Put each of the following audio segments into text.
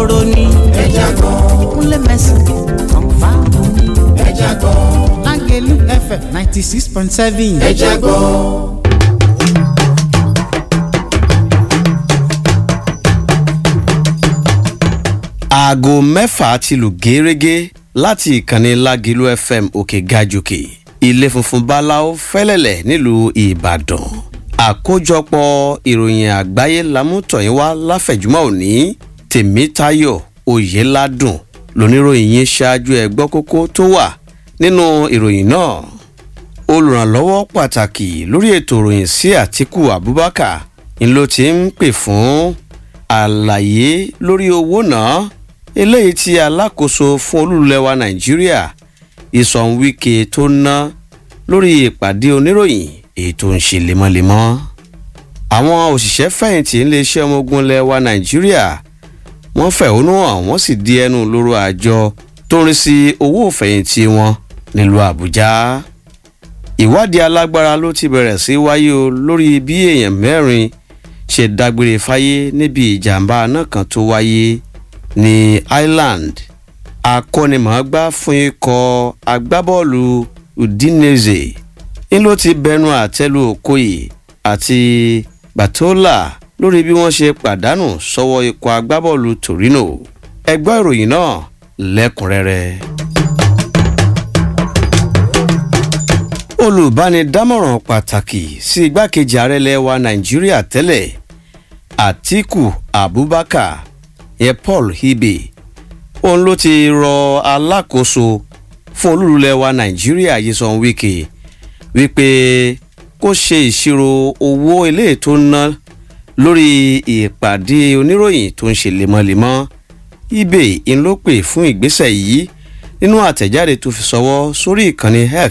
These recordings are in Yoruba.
òróró ni. ẹja gbọ́ kúnlẹ̀ mẹ́sàn-án kọ̀ǹfà ni. ẹja gbọ́ lágẹ̀lú fm ninety six point seven. ẹja gbọ́. aago mẹ́fà ti lù gẹ́rẹ́gẹ́ láti ìkànnì lágẹ̀lú fm òkè gajòkè ilé funfun báláwo fẹ́lẹ́lẹ̀ nílùú ìbàdàn àkójọpọ̀ ìròyìn àgbáyé lámútọ̀yìn wá láfẹ̀júmọ́ òní tèmítayọ̀ oyèládùn lóníròyìn yín ṣáájú ẹ̀gbọ́ kókó tó wà nínú ìròyìn náà olùrànlọ́wọ́ pàtàkì lórí ètò ìròyìn sí àtìkù abubakar ń ló ti ń pè fún àlàyé lórí owó náà eléyìí tí alákòóso fún olúlẹ̀wà nàìjíríà ìsọ̀nwíkẹ tó ná lórí ìpàdé oníròyìn èyí tó ń ṣe lemọ́lemọ́ àwọn òṣìṣẹ́ fẹ̀yìntì iléeṣẹ́ ọmọ ogun lẹwa nàìjíríà wọ́n fẹ̀hónú hàn wọ́n sì di ẹnu lóró àjọ tó ń rí sí owó ìfẹ̀yìntì wọn nílùú àbújá ìwádìí alágbára ló ti bẹ̀rẹ̀ sí wáyé o lórí bí èèyàn mẹ́rin ṣe dágbére fáyé níbi ìjàmbá náà kan tó wáyé ní ireland akọ́nimọ̀ọ́gbá fún ikọ̀ agbábọ́ọ̀lù udinese ń ló ti bẹnu àtẹ́lu okoye àti batola lórí bí wọ́n ṣe pàdánù sọ́wọ́ ikọ̀ agbábọ́ọ̀lù torino ẹgbẹ́ ìròyìn náà lẹ́kùnrẹ́rẹ́. olùbánidámọ̀ràn pàtàkì sí igbákejì ààrẹ lẹ́wà nàìjíríà tẹ́lẹ̀ atiku abubakar yẹn paul hibe òun ló ti rọ alákòóso fún olúlulẹ̀wà nàìjíríà yíṣan wíkẹ́ wípé kó ṣe ìṣirò owó ilé tó ná lórí ìpàdé oníròyìn tó ń ṣe lemọ́lemọ́ ibe ń ló pè fún ìgbésẹ̀ yìí nínú àtẹ̀jáde tó fi sọwọ́ sórí ìkànnì x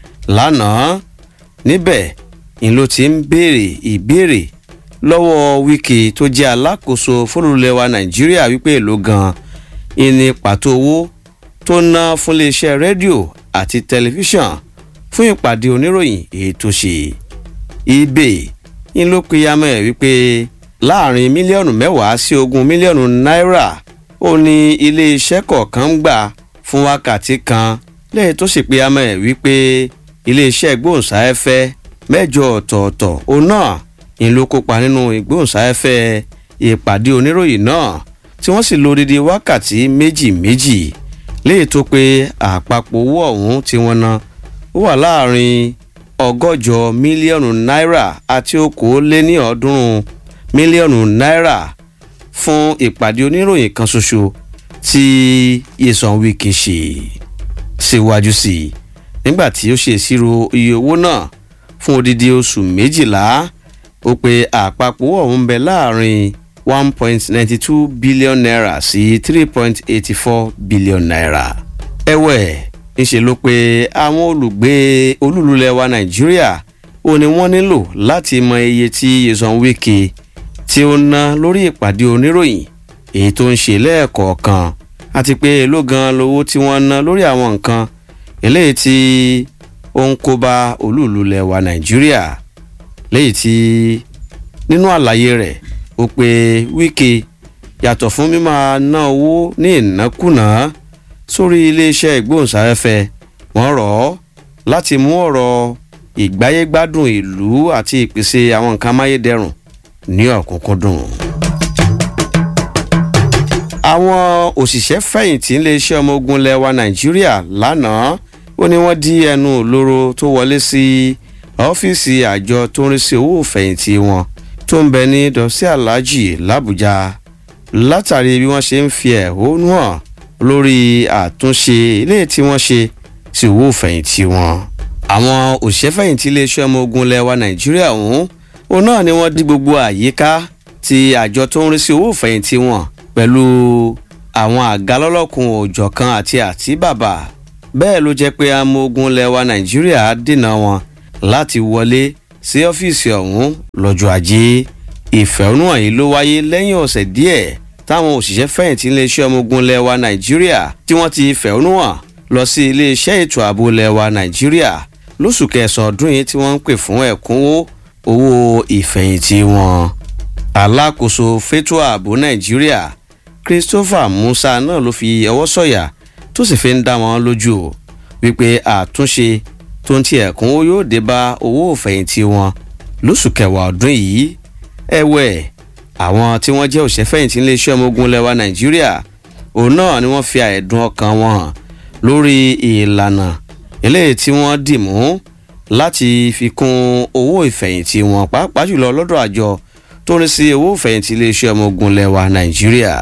lánàá níbẹ̀ ń ló ti ń béèrè ìbéèrè lọ́wọ́ wíkì tó jẹ́ alákòóso fúnlùlẹ̀wà nàìjíríà wípé èlò gan-an ìní pàtó owó tó ná fún iléeṣẹ́ rédíò àti tẹlifíṣàn fún ìpàdé oníròyìn èyí tó ṣe ibè ń ló peyamọ́ ẹ̀ wípé láàrin mílíọ̀nù mẹ́wàá sí ogún mílíọ̀nù náírà ó ní iléeṣẹ́ kọ̀ọ̀kan ń gbà fún wákàtí kan lẹ́yìn tó sì peyamọ́ ẹ̀ wípé iléeṣẹ́ gbóhùnsáfẹ́ mẹ́jọ ọ̀tọ̀ọ̀tọ̀ òun náà ń ló kópa nínú ìgbóhùnsáfẹ́ ìpàdé oníròyìn náà tí wọ́n sì lo odidi wákàtí méjì méjì léyìí tó pé àpapọ̀ owó ọ̀hún tí wọ́n ná ó wà láàrin ọgọ́jọ mílíọ̀nù náírà àti okòóléní ọ̀ọ́dúnrún mílíọ̀nù náírà fún ìpàdé oníròyìn kan ṣoṣo tí yéṣan wíkì ṣe síwájú sí i nígbà tí ó ṣe ìṣirò iye owó náà fún odidi oṣù méjìlá ó pe àpapọ̀ owó ọ̀hún bẹ láàrin one point ninety two billion naira sí three point eighty four billion naira. ẹ̀wẹ̀ ńṣe ló pé àwọn olùgbé olúlulẹ̀ wa nàìjíríà ó ní wọ́n nílò láti mọ iye tí yeson wike tí ó ná lórí ìpàdé oníròyìn èyí tó ń ṣe lẹ́ẹ̀kọ̀ọ̀kan àti pé èló gan lowó tí wọ́n ná lórí àwọn nǹkan eléyìí tí ó ń kó bá olúlulẹ̀ wa nàìjíríà léyìí tí nínú àlàyé rẹ̀ ó pe wíkẹ́ yàtọ̀ fún mímọ́ ná owó ní ìnákùná sórí iléeṣẹ́ ìgbóhùnsáfẹ́fẹ́ wọ́n rọ̀ ọ́ láti mú ọ̀rọ̀ ìgbáyégbádùn ìlú àti ìpèsè àwọn nǹkan amáyédẹrùn ní ọ̀kúnkúndùn. àwọn òṣìṣẹ́ fẹ̀yìntì iléeṣẹ́ ọmọ ogun lẹ́wà nàìjíríà lánàá ó ní wọ́n dí ẹnu òlóró tó wọlé sí ọ́fíìsì àjọ tó ń rí sí owó ìfẹ̀yìntì wọn tó ń bẹ ní dọ́sí aláàjì làbújá látàrí bí wọ́n ṣe ń fi ẹ̀hónú hàn lórí àtúnṣe ilé tí wọ́n ṣe sí owó ìfẹ̀yìntì wọn. àwọn òṣìṣẹ́fẹ̀yìntì iléeṣẹ́ ọmọ ogun lẹ́wà nàìjíríà ọ̀hún òun náà ni wọ́n dí gbogbo àyíká ti àjọ tó ń rí sí owó ìfẹ̀yìntì wọn pẹ̀lú àwọn àga lọ́lọ́kun òjọ̀kan àti àtíbàbà bẹ́ẹ̀ ló jẹ́ pé amọ̀ ogun lẹ́wà nàìjíríà dènà wọn láti wọlé sí ọ́fíìsì ọ̀hún lọ́jọ́ ajé ìfẹ̀hónúhàn yìí ló wáyé lẹ́yìn ọ̀sẹ̀ díẹ̀ táwọn òṣìṣẹ́ fẹ̀yìntì iléeṣẹ́ ọmọ ogun lẹ́wà nàìjíríà tí wọ́n ti fẹ̀hónúhàn lọ sí iléeṣẹ́ ètò ààbò lẹ́wà nàìjíríà lóṣù kẹsàn-án ọdún yìí tí wọ́n ń pè fún ẹ̀kúnwó owó ìfẹ̀yìntì wọn. alákòóso fétò ààbò nàìjíríà christopher musa náà ló fi ọwọ́ sọ̀yà tó sì fi ń dá wọn lójú o wípé àtúnṣe tó ń ti ẹ̀kúnwó yóò dé bá owó òfẹ̀yìntì wọn lóṣù kẹwàá ọdún yìí ẹ̀wẹ̀ àwọn tí wọ́n jẹ́ òṣèfẹ̀yìntì iléeṣẹ́ ọmọ ogun lẹ́wà nàìjíríà òun náà ni wọ́n fi àìdùn ọkàn wọn hàn lórí ìlànà eléyìí tí wọ́n dì mú láti fi kún owó ìfẹ̀yìntì wọn pàápàá jùlọ lọ́dọ̀ àjọ tó ń sí owó ìfẹ̀yìntì iléeṣẹ́ ọmọ ogun lẹ́wà nàìjíríà.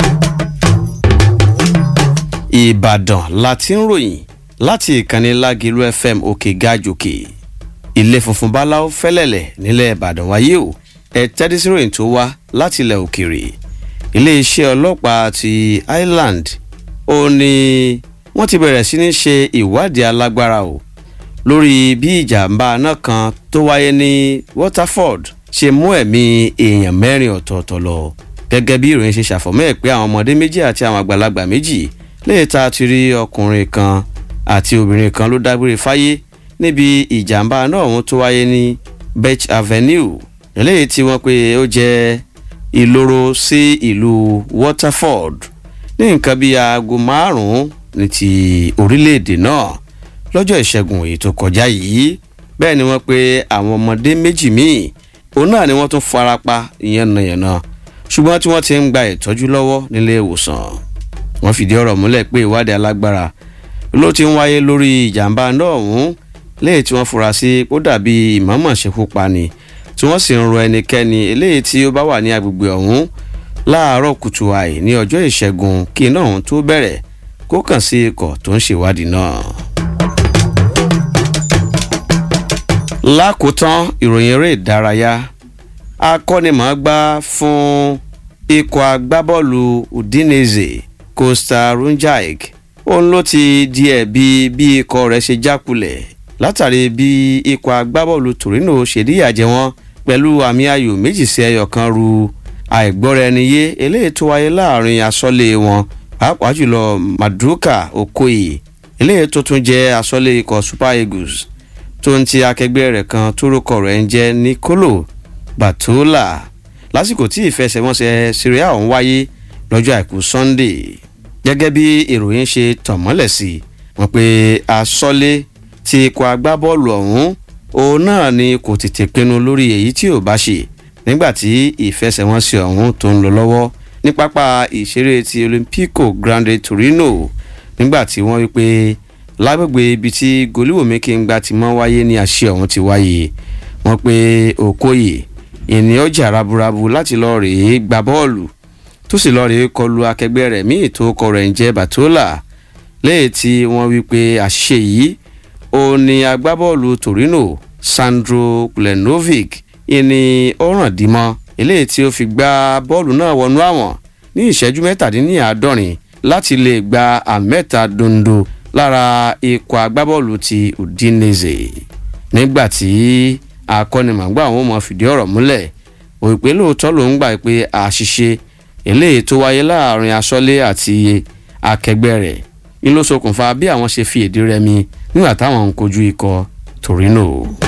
ìbàdàn la ti ń ròyìn láti ìkànnì lágìlú fm òkè gàjòkè ilé funfun báláwo fẹ́lẹ̀lẹ̀ nílẹ̀ ìbàdàn wáyé o ẹ tẹ́tí sí ròyìn tó wá láti ilẹ̀ òkèèrè iléeṣẹ́ ọlọ́pàá ti ireland ó ní wọ́n ti bẹ̀rẹ̀ sí ní ṣe ìwádìí alágbára o lórí bí ìjàmbá náà kan tó wáyé ní waterford ṣe mú ẹ̀mí èèyàn mẹ́rin ọ̀tọ̀ọ̀tọ̀ lọ gẹ́gẹ́ bí ìròyìn ṣe ṣàfọ̀mọ́ ẹ̀ pé àwọn ọmọdé méjì àti àwọn àgbàlagbà méjì léè ta ti rí ọkùnrin kan àti obìnrin kan ló dágbére fáyé níbi ìjàmbá náà ọ̀hún tó wáyé ní bech avenue eléyìí tí wọ́n pe ó jẹ́ ìloro sí ìlú waterford ní nǹkan bíi aago márùn-ún ní ti orílẹ̀-èdè náà lọ́jọ́ ìṣẹ́gun èyí tó kọjá yìí bẹ́ẹ̀ ni wọ́n pe àwọn ọmọdé méjì míì òun náà ni wọ́n tún farapa yànnàyànnà ṣùgbọ́n tí wọ́n ti ń gba ìtọ́jú lọ́wọ́ nílé ìwòsàn wọ́n fìdí ọ̀rọ̀ múlẹ̀ pé ìwádìí alágbára ló ti ń wáyé lórí ìjàmbá náà ọ̀hún léyìí tí wọ́n fura sí ó dàbí ìmọ̀ọ́mọ̀ ṣekú pani tí wọ́n sì ń ro ẹnikẹ́ni eléyìí tí ó bá wà ní agbègbè ọ̀hún láàárọ̀ kùtù àì ní ọjọ́ ìṣẹ́gun kí iná ọ̀hún tó bẹ̀rẹ̀ kó kàn sí ikọ̀ tó ń ṣèwádìí náà. lákòótán ìròyìn eré ìdárayá akọ́nimọ̀ọ́gbá fún ikọ̀ agbábọ́ọ̀lù udinese costa runjaik òun ló ti di ẹ̀bi bí ikọ̀ rẹ̀ ṣe jákulẹ̀ látàrí bí ikọ̀ agbábọ́ọ̀lù torino ṣe díyàjẹ́ wọn pẹ̀lú àmì ayò méjì sí ẹyọ kan ru àìgbọ́ra ẹni yé eléyìí tó wáyé láàrin asọ́lé wọn pàápàá jùlọ maduka okoye eléyìí tó tún jẹ́ asọ́lé ikọ̀ super eagles tó ń ti akẹgbẹ́ rẹ̀ kan tórúkọ rẹ̀ ń jẹ́ nicolo batola lásìkò tí ìfẹsẹ̀wọnsẹ̀ syria ọ̀hún wáyé lọ́jọ́ àìkú sunday gẹ́gẹ́ bí ìròyìn ṣe tàn mọ́lẹ̀ sí wọn pé asọ́lé ti ikọ̀ agbábọ́ọ̀lù ọ̀hún òun náà ni kò tètè pinnu lórí èyí tí ò bá ṣe nígbà tí ìfẹsẹ̀wọnsẹ̀ ọ̀hún tó ń lọ lọ́wọ́ ní pápá ìṣeré ti olympico grande torino nígbà tí wọ́n wí pé lágbègbè ibi tí goliwomi kí n gba ti mọ́ wáyé ní àṣẹ ọ̀hún ti wáyé wọ́n pé okoye ènìyàn jà raburabu láti lọ rèé gba bọ́ọ̀lù tó sì lọ rèé kọlu akẹgbẹ́ rẹ̀ míì tó kọ rẹ̀ ń jẹ́ batola lẹ́yìn tí wọ́n wí pé àṣẹ yìí ó ní agbábọ́ọ̀lù torino sandro plenovic ìní ọ̀ràn dìmọ́ eléyìí tí ó fi gbá bọ́ọ̀lù náà wọnú àwọn ní ìṣẹ́jú mẹ́tàdínláàádọ́rin láti lè gba àmẹ́ta dondo lára ikọ̀ agbábọ́ọ̀lù ti udinese nígbà tí akọ́nimọ̀gbà àwọn ọmọ fìdí ọ̀rọ̀ múlẹ̀ òpè lóòótọ́ ló ń gbà pé àṣìṣe eléyìí tó wáyé láàrin asọ́lé àti akẹgbẹ́ rẹ̀ ni ló ṣokùnfà bí àwọn ṣe fi èdè rẹmi nígbà táwọn ń kojú ikọ̀ torino.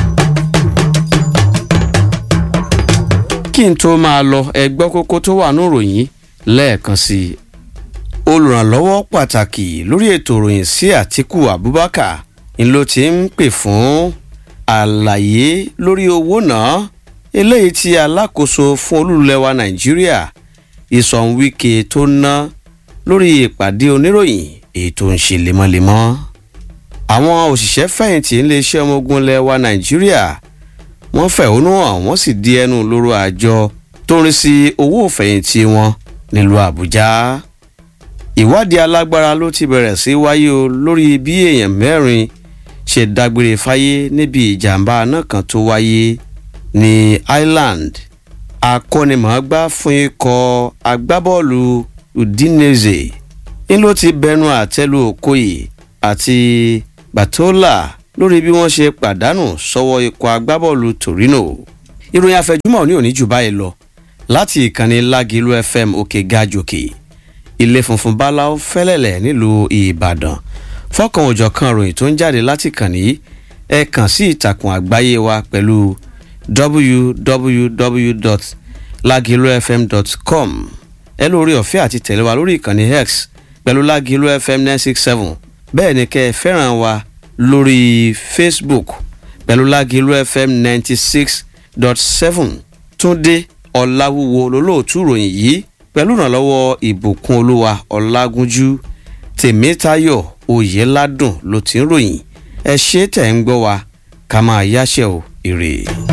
kí n tó máa lọ ẹgbọ́ kókó tó wà ní ìròyìn lẹ́ẹ̀kan sí i olùrànlọ́wọ́ pàtàkì lórí ètò ìròyìn sí àtìkù abubakar ń ló ti ń pè fún àlàyé lórí owó náà eléyìí tí alákòóso fún olúlẹ̀wà nàìjíríà ìsọ̀nwíkẹ́ tó ná lórí ìpàdé oníròyìn èyí tó ń ṣe lemọ́lemọ́ àwọn òṣìṣẹ́ fẹ̀yìntì iléeṣẹ́ ọmọ ogun lẹwa nàìjíríà wọ́n fẹ̀hónú hàn wọ́n sì di ẹnu lóró àjọ tó ń rí sí owó ìfẹ̀yìntì wọn nílùú àbújá ìwádìí alágbára ló ti bẹ̀rẹ̀ sí wáyé o lórí bí èèyàn mẹ́rin ṣe dágbére fáyé níbi ìjàmbá náà kan tó wáyé ní ireland akọ́nimọ̀ọ́gbá fún ikọ̀ agbábọ́ọ̀lù udinese ń ló ti bẹnu àtẹ́lu okoye àti batola lórí bí wọ́n ṣe pàdánù sọ́wọ́ ikọ̀ agbábọ́ọ̀lù torino ìròyìn àfẹjúmọ̀ ní òní jù báyìí lọ láti ìkànnì lágìlú fm òkè gajòkè ilé funfun báláwo fẹ́lẹ̀lẹ̀ nílùú ìbàdàn fọ́kàn òjọ̀ kan ròyìn tó ń jáde láti kàn ní ẹ kàn sí ìtàkùn àgbáyé wa pẹ̀lú www.lagilofm.com ẹ lórí ọ̀fẹ́ àti tẹ̀lé wa lórí ìkànnì x pẹ̀lú lágìlú fm nine six seven bẹ́ẹ̀ ni kẹ́ ẹ fẹ́ràn wa lórí facebook pẹ̀lú lágìlú fm ninety six dot seven túndé ọ̀làwúwo lólóòtú ìròyìn yìí pẹ̀lú ìrànlọ́wọ́ ìbùkún olúwa ọ̀làgúnjú tèmítayọ̀ oyèládùn ló ti ń ròyìn ẹ ṣe tẹ̀ ń gbọ́ wa ká máa yáṣẹ́ o ire.